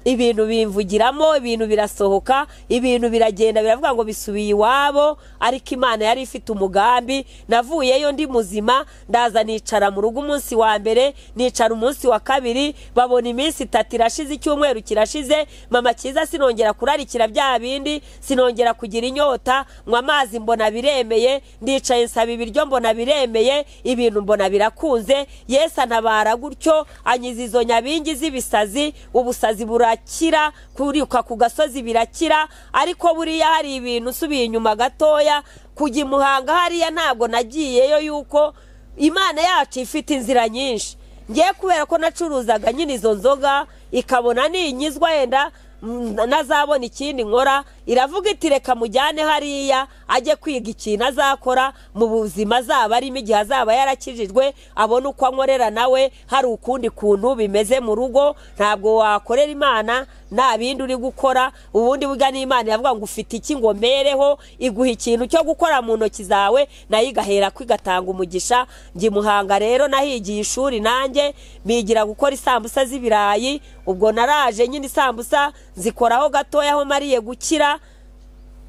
ibintu bimvugiramo ibintu birasohoka ibintu biragenda biravuga ngo bisubiye iwabo ariko imana yari ifite umugambi navuyeyo ndi muzima ndaza nicara mu rugo umunsi wa mbere nicara umunsi wa kabiri babona iminsi itatu irashize icyumweru kirashize mama cyiza sinongera kurarikira bya bindi sinongera kugira inyota nywa amazi mbona biremeye ndicaye nsaba ibiryo mbona biremeye ibintu mbona birakunze yesu anabara gutyo anyiza izo nyabingi z'ibisazi ubusazi burakira kuriuka ku gasozi birakira ariko buriya hari ibintu usubiye inyuma gatoya kujya i muhanga hariya ntabwo nagiyeyo yuko imana yacu ifite inzira nyinshi ngiye kubera ko nacuruzaga nyine izo nzoga ikabona niyinyizwa yenda mm, nazabona ikindi nkora iravuga iti reka mujyane hariya ajye kwiga ikintu azakora mu buzima azaba arimo igihe azaba yarakijijwe abone uko ankorera nawe hari ukundi kuntu bimeze mu rugo ntabwo wakorera imana nta bindi uri gukora ubundi burya n'imana iravuga ngo ufite iki ngo mereho iguha ikintu cyo gukora mu ntoki zawe nayo igahera ko igatanga umugisha njye muhanga rero nahigiye ishuri nanjye bigira gukora isambusa z'ibirayi ubwo naraje nyine isambusa zikoraho gatoya aho mariye gukira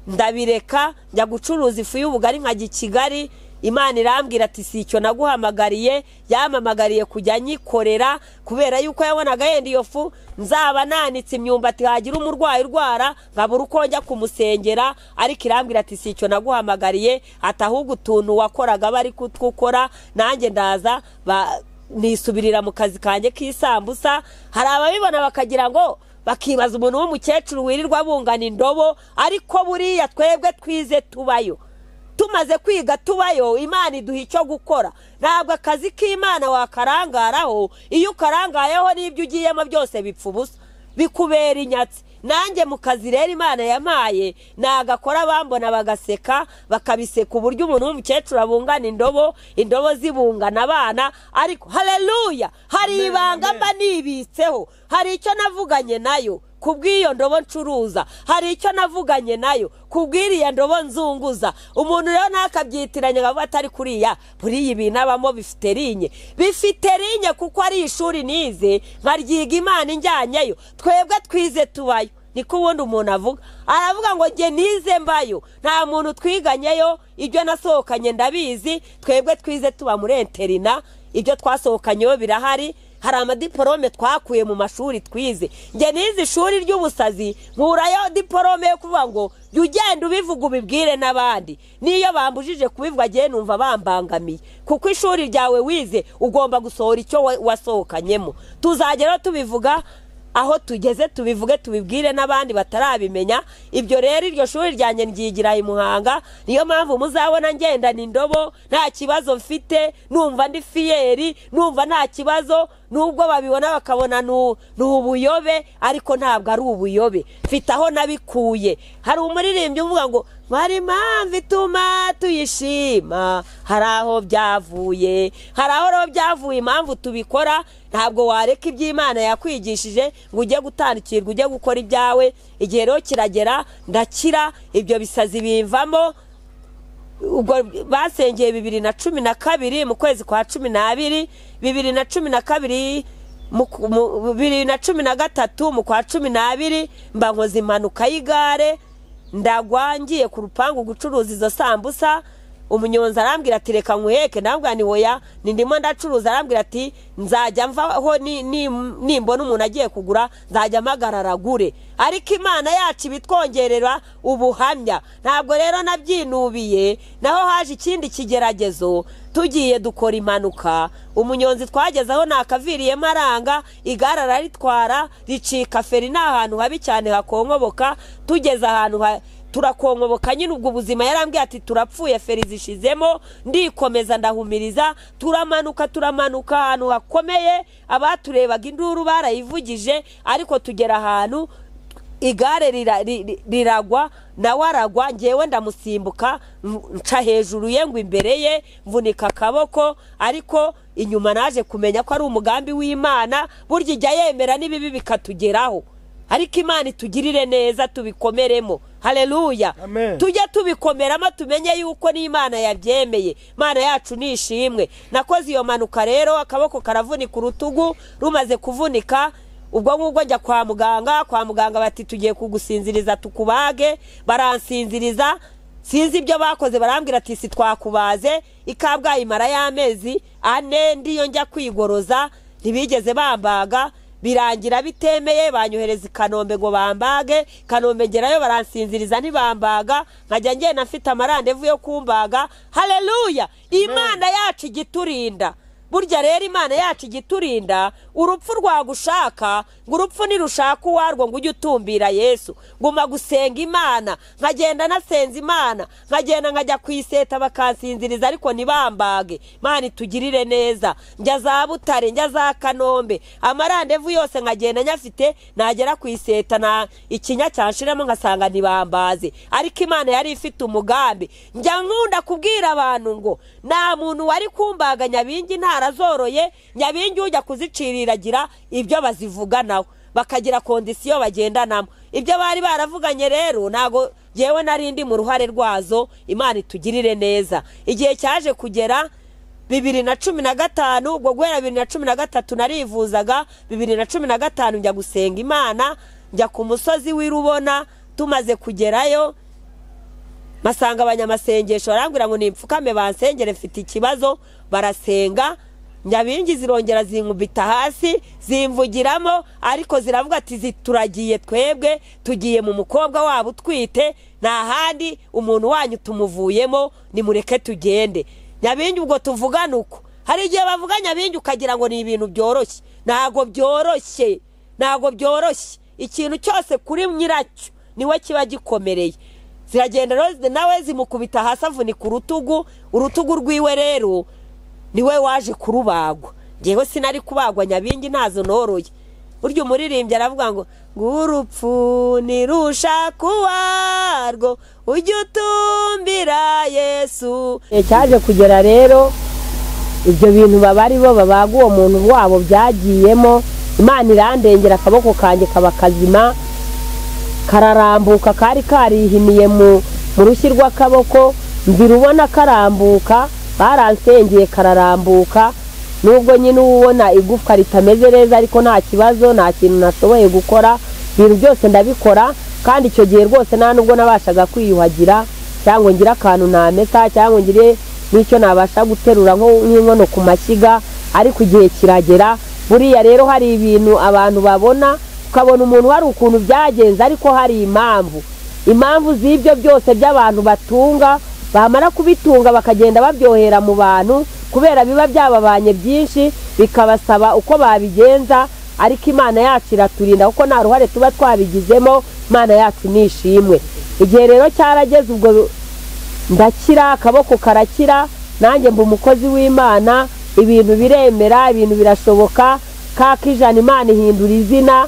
ndabireka njya gucuruza ifu y'ubugari nkajya i kigali imana irambwira ati si icyo naguhamagariye yampamagariye kujya nyikorera kubera yuko yabonaga yenda iyo fu nzaba nanitse imyumbati hagira umurwayi urwara nkabura uko njya kumusengera ariko irambwira ati si icyo naguhamagariye ati ahubwo utuntu wakoraga bari kutwukora nanjye ndaza ba- nisubirira mu kazi kanjye k'isambusa hari ababibona bakagira ngo bakibaza umuntu w'umukecuru wirirwa bungana indobo ariko buriya twebwe twize tubayo tumaze kwiga tubayo imana iduha icyo gukora ntabwo akazi k'imana wakarangaraho iyo ukarangayeho n'ibyo ugiyemo byose bipfa ubusa bikubera inyatsi nanjye mu kazi rero imana yamaye nagakora bambona bagaseka bakabiseka uburyo umuntu w'umukecuru abungana indobo indobo zibungana abana ariko hareruya hari ibanga mba nibitseho hari icyo navuganye nayo ku bw'iyo ndobo ncuruza hari icyo navuganye nayo ku bw'iriya ndobo nzunguza umuntu rero ntakabyitiranya akavuga atari kuriya buriya ibintu abamo bifite rinye bifite rinye kuko ari ishuri nize nkaryiga imana injyanyeyo twebwe twize tubayo niko ubundi umuntu avuga aravuga ngo njye nize mbayo nta muntu twiganyeyo ibyo nasohokanye ndabizi twebwe twize tuba muri enterina ibyo twasohokanyeho birahari hari amadiporome twakuye mu mashuri twize njye nize ishuri ry'ubusazi nkurayo diporome yo kuvuga ngo jya ugenda ubivuga ubibwire n'abandi n'iyo bambujije kubivuga agiye numva bambangamiye kuko ishuri ryawe wize ugomba gusohora icyo wa- wasohokanyemo tuzagera tubivuga aho tugeze tubivuge tubibwire n'abandi batarabimenya ibyo rero iryo shuri ryanjye ryigira i muhanga niyo mpamvu muzabona ngendana indobo nta kibazo mfite numva ndi fiyeri numva nta kibazo nubwo babibona bakabona nu- ni ubuyobe ariko ntabwo ari ubuyobe mfite aho nabikuye hari umuririmbyi uvuga ngo hari impamvu ituma tuyishima hari aho byavuye hari aho rero byavuye impamvu tubikora ntabwo wareka iby'imana yakwigishije ngo ujye gutandukirwa ujye gukora ibyawe igihe rero kiragera ndakira ibyo bisazi bimvamo ubwo basengeye bibiri na cumi na kabiri mu kwezi kwa cumi n'abiri bibiri na cumi na kabiri mu- mu- bibiri na cumi na gatatu mu kwa cumi n'abiri mba nkoze impanuka y'igare ndagwa ngiye ku rupangu gucuruza izo sambusa umunyonzi arambwira ati reka nkuheke ndambwira ni oya ni ndimo ndacuruza arambwira ati nzajya mvaho ni- ni- nimbona umuntu agiye kugura nzajya mpagara aragure ariko imana yacu ibitwongerera ubuhamya ntabwo rero nabyinubiye naho haje ikindi kigeragezo tugiye dukora impanuka umunyonzi twagezeho nakaviriyemo aranga igare araritwara ricika feri ni ahantu habi cyane hakonkoboka tugeze ahantu ha turakonkoboka nyine ubwo ubuzima yarambwiye ati turapfuye feri zishizemo ndikomeza ndahumiriza turamanuka turamanuka ahantu hakomeye abaturebaga induru barayivugije ariko tugera ahantu igare rira- ri- ri- riragwa nawe aragwa ngewe ndamusimbuka m- nca hejuru ye ngo imbere ye mvunika akaboko ariko inyuma naje kumenya ko ari umugambi w'imana burya ijya yemera n'ibibi bikatugeraho ariko imana itugirire neza tubikomeremo haleluya Amen. tujye tubikomeramo tumenye yuko n'imana yabyemeye imana yacu ni ishimwe nakoze iyo mpanuka rero akaboko karavunika urutugu rumaze kuvunika ubwo ngubwo njya kwa muganga kwa muganga bati tugiye kugusinziriza tukubage baransinziriza sinzi ibyo bakoze barambwira ati si twakubaze ikabwayi imara y'amezi ane ndiyo njya kwigoroza ntibigeze bambaga birangira bitemeye banyohereza i kanombe ngo bambage kanombe ngerayo baransinziriza ntibambaga nkajya ngenda mfite amarandevu yo kumbaga haleluya imana yacu igiturinda burya rero imana yacu igiturinda urupfu rwagushaka ngo urupfu nirushaka uwarwo ngo ujye utumbira yesu nguma gusenga imana nkagenda nasenza imana nkagenda nkajya ku iseta bakansinziriza ariko ntibambage imana itugirire neza njya za butare njya za kanombe amarandevu yose nkagenda nyafite nagera ku iseta na ikinya cyanshiramo nkasanga ntibambaze ariko imana yari ifite umugambi njya nkunda kubwira abantu ngo nta muntu wari kumbaga nyabingi ntarazoroye nyabingi ujya kuziciriragira ibyo bazivuganaho bakagira kondisiyo bagendanamo ibyo bari baravuganye rero ntabwo yewe nari ndi mu ruhare rwazo imana itugirire neza igihe cyaje kugera bibiri na cumi na gatanu ubwo guhera bibiri na cumi na gatatu narivuzaga bibiri na cumi na gatanu njya gusenga imana njya ku musozi w'i rubona tumaze kugerayo masanga abanyamasengesho barambwira ngo nimpfukame bansengere mfite ikibazo barasenga nyabingi zirongera zinkubita hasi zimvugiramo ariko ziravuga ati "Zi- turagiye twebwe tugiye mu mukobwa wabo utwite nta handi umuntu wanyu tumuvuyemo nimureke tugende nyabingi ubwo tuvugana uko hari igihe bavuga nyabingi ukagira ngo ni ibintu byoroshye ntabwo byoroshye ntabwo byoroshye ikintu cyose kuri nyiracyo niwe kiba gikomereye ziragenda rero nawe zimukubita hasi avunika urutugu urutugu rwiwe rero niwe waje kurubagwa ngewe sinari kubagwa nyabingi ntazo noroye burya umuririmbyi aravuga ngo ngurupfu nirushaka uwarwo ujye utumbira yesu cyaje kugera rero ibyo bintu baba ari bo babaga uwo muntu wabo byagiyemo imana irandengera akaboko kanjye kaba kazima kararambuka kari karihiniye mu mu rushyi rw'akaboko nzira ubona karambuka baransengeye kararambuka nubwo nyine uba ubona igufwa ritameze neza ariko nta kibazo nta kintu nashoboye gukora ibintu byose ndabikora kandi icyo gihe rwose nta nubwo nabashaga kwiyuhagira cyangwa ngo ngire akantu namesa cyangwa ngo ngire n'icyo nabasha guterura nko- nk'inkono ku mashyiga ariko igihe kiragera buriya rero hari ibintu abantu babona ukabona umuntu hari ukuntu byagenze ariko hari impamvu impamvu z'ibyo byose by'abantu batunga bamara kubitunga bakagenda babyohera mu bantu kubera biba byababanye byinshi bikabasaba uko babigenza ariko imana yacu iraturinda kuko nta ruhare tuba twabigizemo imana yacu nishimwe igihe rero cyarageze ubwo ndakira akaboko karakira nanjye mba umukozi w'imana ibintu biremera ibintu birashoboka kakijana imana ihindura izina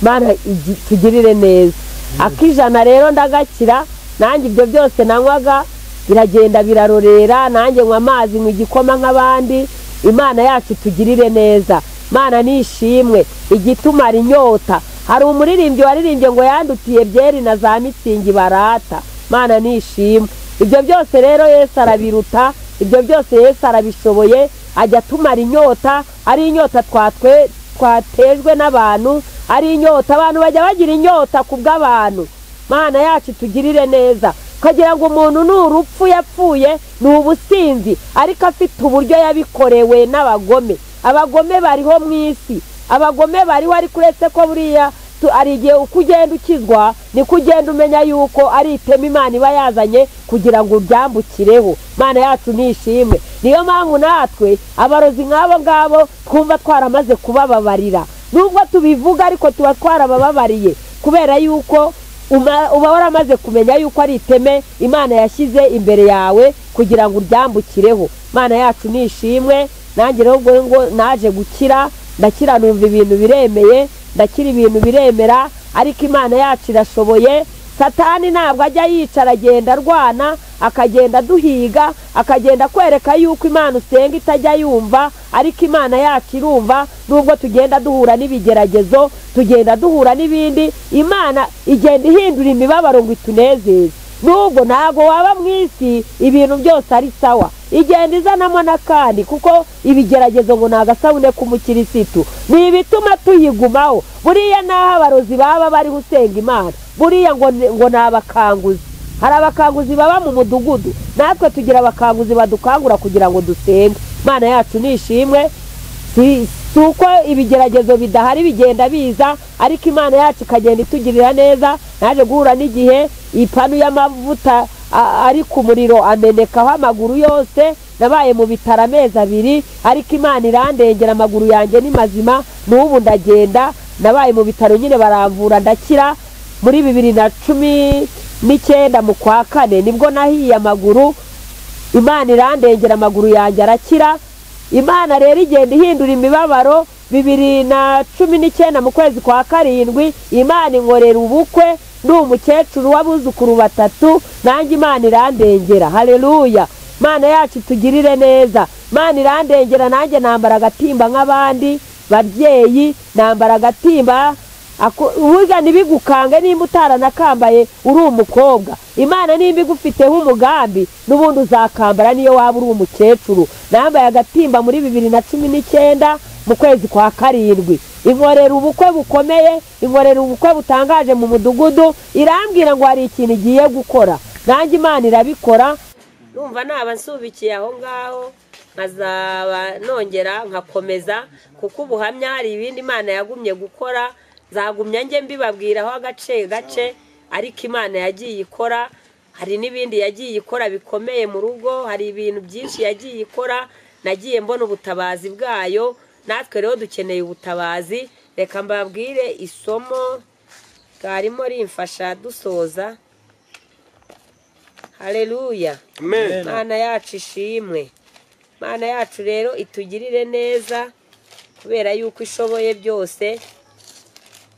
imana igi- tugirire neza akijana rero ndagakira nanjye ibyo byose nanywaga biragenda birarorera nanjye nywa amazi nywa igikoma nk'abandi imana yacu tugirire neza imana nishimwe igitumara inyota hari umuririmbyi waririmbye ngo yandutiye byeri na za mitsingi barata imana nishimwe ibyo byose rero yesu arabiruta ibyo byose yesu arabishoboye ajya atumara inyota ari inyota twatwe twatejwe n'abantu ari inyota abantu bajya bagira inyota ku bw'abantu mana yacu tugirire neza ukagira ngo umuntu ni urupfu yapfuye ni ubusinzi ariko afite uburyo yabikorewe n'abagome abagome bariho mu isi abagome bariho ariko uretse ko buriya tu- hari igihe uko ugenda ukizwa niko ugenda umenya yuko ari itema imana iba yazanye kugira ngo uryambukireho imana yacu nishimwe niyo mpamvu natwe abarozi nk'abo ngabo twumva twaramaze kubababarira nubwo tubivuga ariko tuba twarabababariye kubera yuko uma- uba waramaze kumenya yuko ari iteme imana yashyize imbere yawe kugira ngo uryambukireho imana yacu nishimwe nanjye rero ubwo ngo naje gukira ndakira numva ibintu biremeye ndakira ibintu biremera ariko imana yacu irashoboye satani ntabwo ajya yicara agenda arwana akagenda aduhiga akagenda kwereka yuko imana usenga itajya yumva ariko imana yacu irumva nubwo tugenda duhura n'ibigeragezo tugenda duhura n'ibindi imana igenda ihindura imibabaro ngo itunezeze nubwo ntabwo waba mu isi ibintu byose ari sawa igenda izanamo n'akandi kuko ibigeragezo ngo ni agasabune k'umukirisitu ni ibituma tuyigumaho buriya n'aho abarozi baba bariho usenga imana buriya ngo ni- ngo ni abakanguzi hari abakanguzi baba mu mudugudu natwe tugira abakanguzi badukangura kugira ngo dusenge imana yacu nishimwe si si uko ibigeragezo bidahari bigenda biza ariko imana yacu ikagenda itugirira neza naje guhura n'igihe ipanu y'amavuta a- ari ku muriro amenekaho amaguru yose nabaye mu bitaro amezi abiri ariko imana irandengera amaguru yanjye ni mazima n'ubu ndagenda nabaye mu bitaro nyine baramvura ndakira muri bibiri na cumi n'icyenda mu kwa kane nibwo nahiye amaguru imana irandengera amaguru yanjye arakira imana rero igenda ihindura imibabaro bibiri na cumi n'icyenda mu kwezi kwa karindwi imana inkorera ubukwe ndi umukecuru w'abuzukuru batatu nanjye imana irandengera hareruya imana yacu tugirire neza imana irandengera nanjye nambara agatimba nk'abandi babyeyi nambara agatimba Ako- burya ntibigukange nimba utaranakambaye uri umukobwa imana nimba igufiteho umugambi n'ubundi uzakambara niyo waba uri umukecuru nambaye agatimba muri bibiri na cumi n'icyenda mu kwezi kwa karindwi inkorera ubukwe bukomeye inkorera ubukwe butangaje mu mudugudu irambwira ngo hari ikintu igiye gukora nanjye imana irabikora numva naba nsubikiye aho ngaho nkazaba nongera nkakomeza kuko ubuhamya hari ibindi imana yagumye gukora zagumya njye mbibabwiraho agace gace ariko imana yagiye ikora hari n'ibindi yagiye ikora bikomeye mu rugo hari ibintu byinshi yagiye ikora nagiye mbona ubutabazi bwayo natwe rero dukeneye ubutabazi reka mbabwire isomo ryarimo rimfasha dusoza hareruya Amen. mana yacu ishimwe mana yacu rero itugirire neza kubera yuko ishoboye byose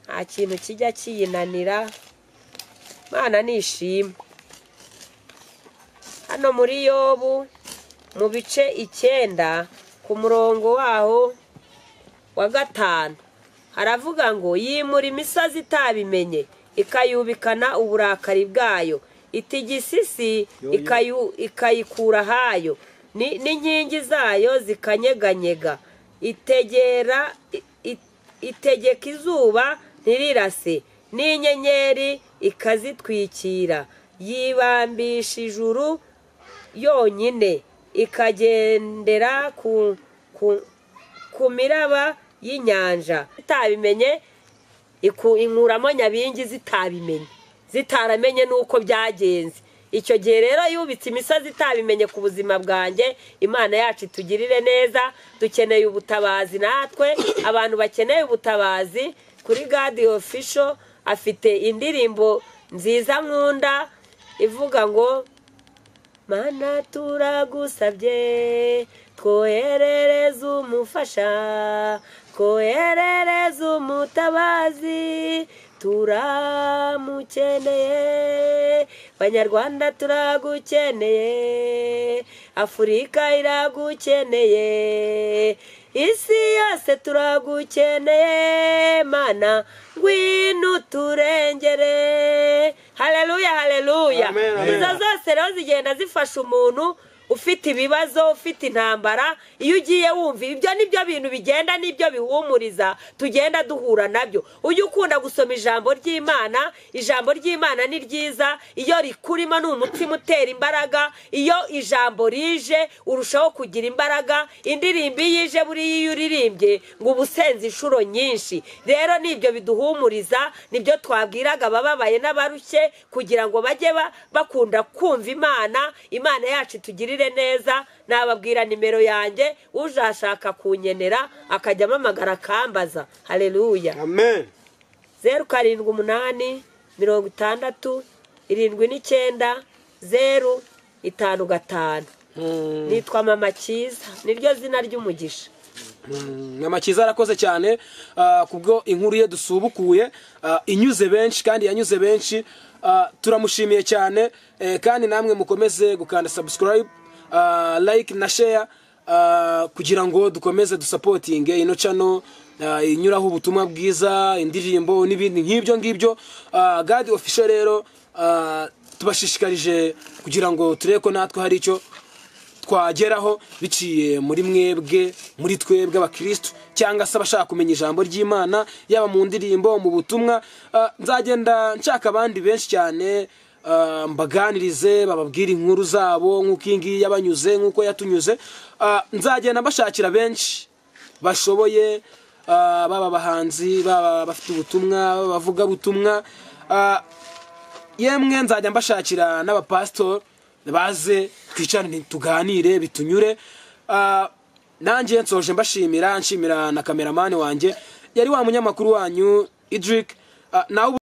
nta kintu kijya kiyinanira mana nishimwe hano muri yobu mu bice icyenda ku murongo waho wa gatanu haravuga ngo yimura imisozi itabimenye ikayubikana uburakari bwayo itigisisi ikayu- ikayikura ahayo ni- n'inkingi zayo zikanyeganyega itegera i- i- itegeka izuba ntirirase n'inyenyeri ikazitwikira yibambisha ijuru yonyine ikagendera ku, ku, ku miraba y'inyanja itabimenye iku- inkuramo nyabingi zitabimenye zitaramenye n'uko byagenze icyo gihe rero yubitse imisozi itabimenye ku buzima bwanjye imana yacu itugirire neza dukeneye ubutabazi natwe abantu bakeneye ubutabazi kuri gadiyo fisho afite indirimbo nziza nkunda ivuga ngo mana turagusabye twoherereze umufasha twoherereze umutabazi turamukeneye banyarwanda turagukeneye afurika iragukeneye isi yose turagukeneye mana ngwino turengere hareruya hareruya Amen, amen. izo zose rero zigenda zifasha umuntu ufite ibibazo ufite intambara iyo ugiye wumva ibyo nibyo bintu bigenda nibyo bihumuriza tugenda duhura nabyo ujye ukunda gusoma ijambo ry'imana ijambo ry'imana ni ryiza iyo rikurimo ni umutima utera imbaraga iyo ijambo rije urushaho kugira imbaraga indirimbo iyo ije buriya iyo uririmbye ngo uba usenze inshuro nyinshi rero nibyo biduhumuriza nibyo twabwiraga abababaye n'abarushye kugira ngo bajye ba- bakunda kumva imana imana yacu itugirire neza nababwira nimero yanjye ujashaka kunyenera akajya amamagara akambaza hareruya amen zeru karindwi umunani mirongo itandatu irindwi n'icyenda zeru itanu gatanu nitwa mama cyiza niryo zina ry'umugisha mama cyiza arakoze cyane ah, kubwo inkuru ye dusubukuye ah, inyuze benshi kandi yanyuze benshi Ah, turamushimiye cyane eh, kandi namwe mukomeze gukanda subscribe ah, like na share ah, kugira ngo dukomeze dusapotinge ino cano ah, inyuraho ubutumwa bwiza indirimbo n'ibindi nk'ibyo ngibyo Ah, gadi official rero ah, tubashishikarije kugira ngo turebe ko natwe hari icyo twageraho biciye muri mwebwe muri twebwe abakirisitu cyangwa se abashaka kumenya ijambo ry'imana yaba mu ndirimbo mu butumwa Ah, nzagenda nshaka abandi benshi cyane ah, mbaganirize bababwire inkuru zabo nk'uko iyi ngiyi yabanyuze nk'uko yatunyuze Ah, nzagenda mbashakira benshi bashoboye ah, baba abahanzi baba bafite ubutumwa baba abavugabutumwa Ah, yemwe nzajya mbashakira n'abapasitori baze twicarane tuganire bitunyure Ah, nanjye nsoje mbashimira nshimira na kameramani wanjye yari wa munyamakuru wanyu idrick Ah, nawe ubu-